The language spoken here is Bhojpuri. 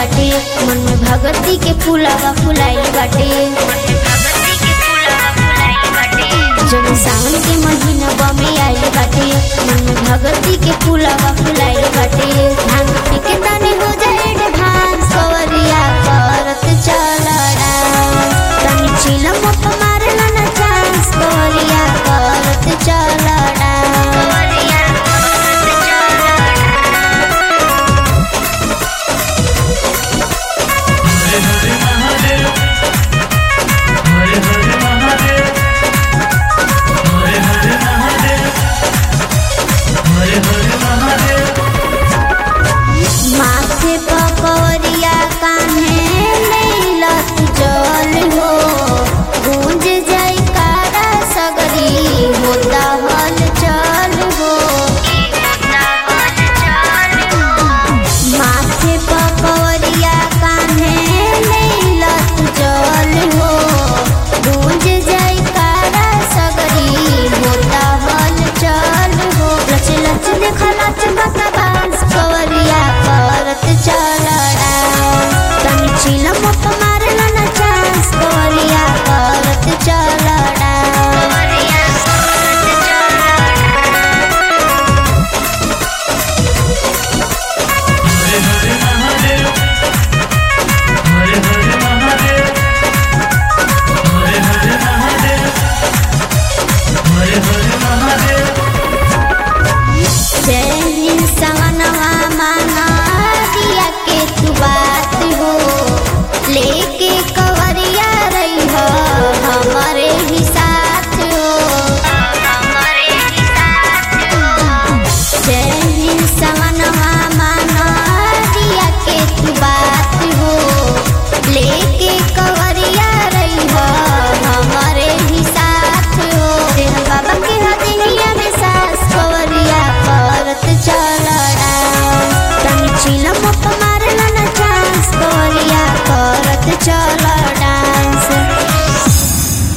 बाटे मन में भगती के फूलावा फुलाइल बाटे जब सावन के महीना बमे आइल बाटे मन में भगती के फूलावा फुलाइल बाटे भांग पी के तनी हो जाए एडवांस कवरिया करत चल डांस तनी चिलम मारला ना चांस कवरिया करत चल